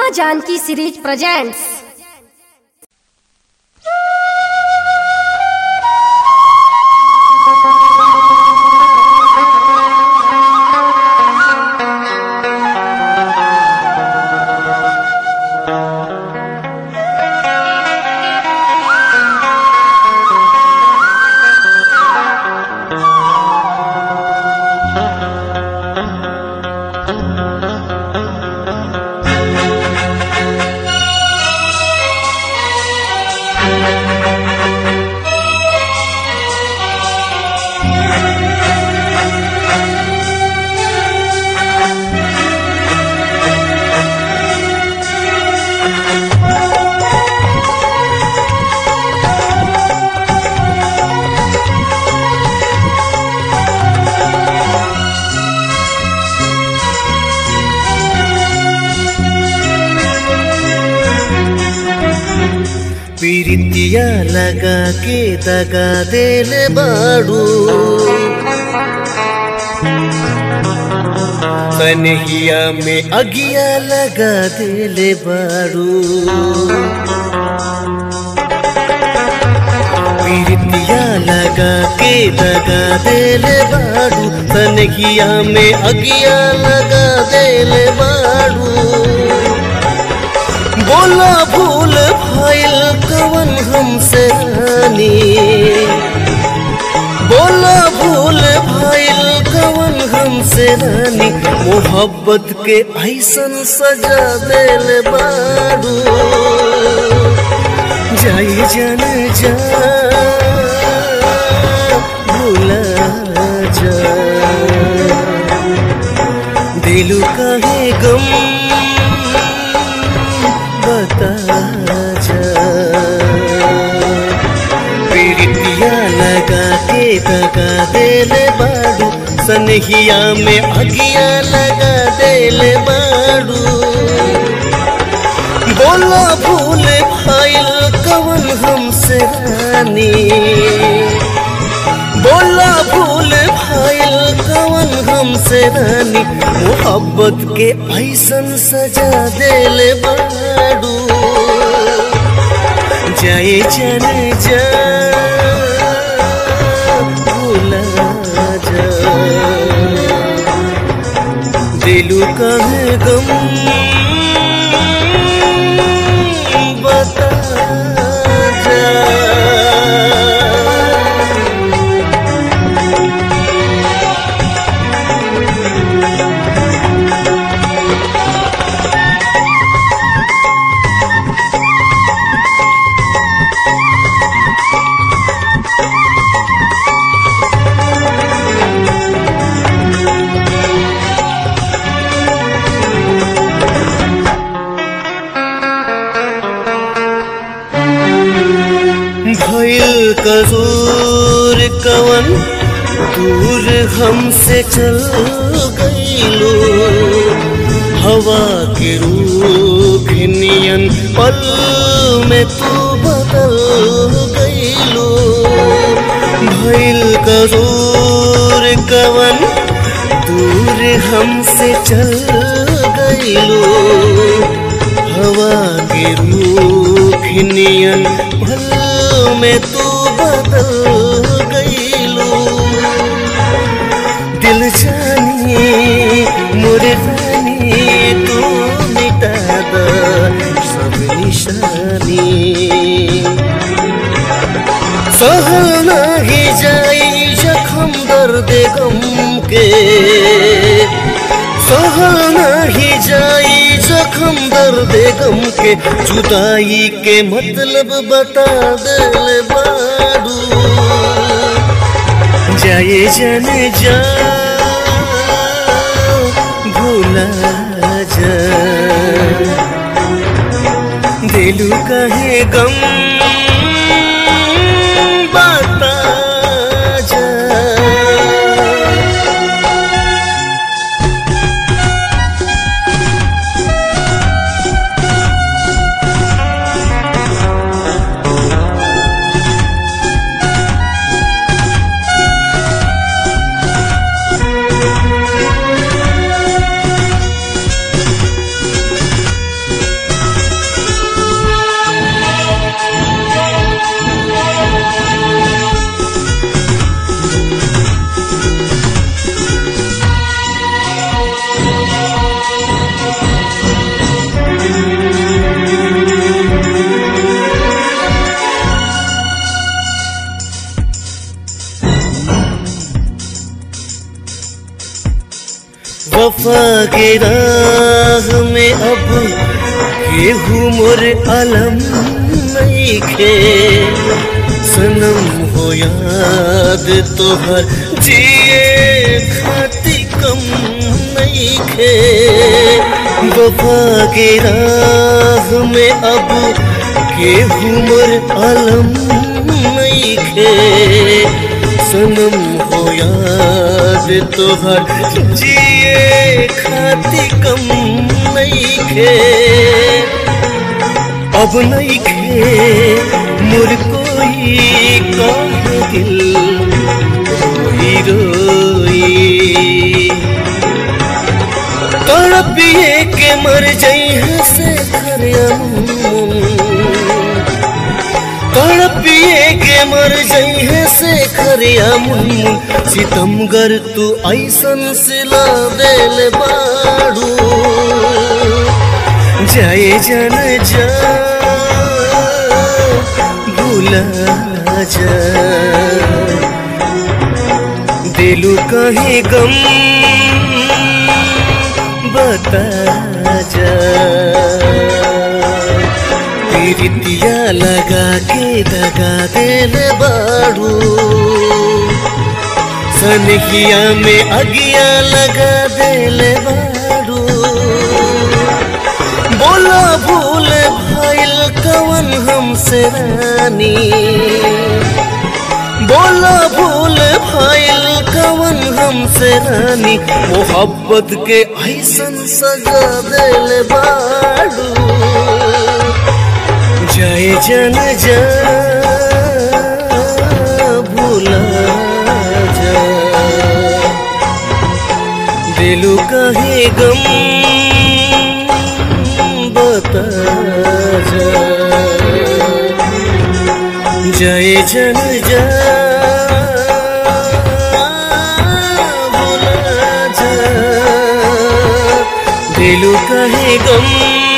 माँ Janaki series presents पीरितिया लगा के दगा देले बाड़ू कन्हिया में अगिया लगा देले बाड़ू पीरितिया लगा के दगा देले बाड़ू कन्हिया में अगिया लगा देले बाड़ू बोला भूल भइल कवन हमसे रानी बोला भूल भइल कवन हमसे रानी मोहब्बत के ऐसन सजा दिल बारू जाई जन जा भूला जा दिलू काहे गम बता जा पीड़ितिया लगा के दगा देले बाड़ू सनहिया में अगिया लगा देले बाड़ू बोला भूल भाईल कवन हमसे रानी बोला भूल भाईल कवन हमसे रानी मोहब्बत के ऐसन सजा देले बाड़ू जाए जन जा भूला जा दिलू कहे गम बता जा भइल कसूर कवन दूर हमसे चल गईलो हवा के रूख नियन पल में तू बदल गईलो भइल कसूर कवन दूर हमसे चल गईलो हवा के रूख नियन पल में तू बदल गईलो दिल जानी मोरे रानी तू मिटा द सब निशानी सहल नाही जाई जखम दर्द गम के सहल नाही जाई जखम दर्द गम के जुदाई के मतलब बता दिल बारू जाए जन जा भूला जा दिलू कहे गम बता जा के राह में अब केहू मोर अलम नहीं खे सनम हो याद तोहर जिए खाती कम नहीं खे वफा के राह में अब केहू मोर अलम नहीं खे सनम हो याद तोहर जिए खाती कम नहीं खे अब नहीं खे मुर कोई कहे दिल रोई रोई तड़पिए के मर जाई है से तड़पिए के मर जाई है से खरिया मुन सितमगर तू ऐसन सिला देल बाड़ू जाए जन जा भूला जा दिलू कहीं गम बता जा पीरितिया लगा के दगा दिल बाड़ू सनहिया में अगिया लगा दिल बाड़ू बोला भूल भइल कवन हमसे रानी बोला भूल भइल कवन हमसे रानी मोहब्बत के ऐसन सजा दिल बाड़ू जय जन जा भूला जा दिलू कहे गम बता जा जय जन जा भूला जा दिलू कहे गम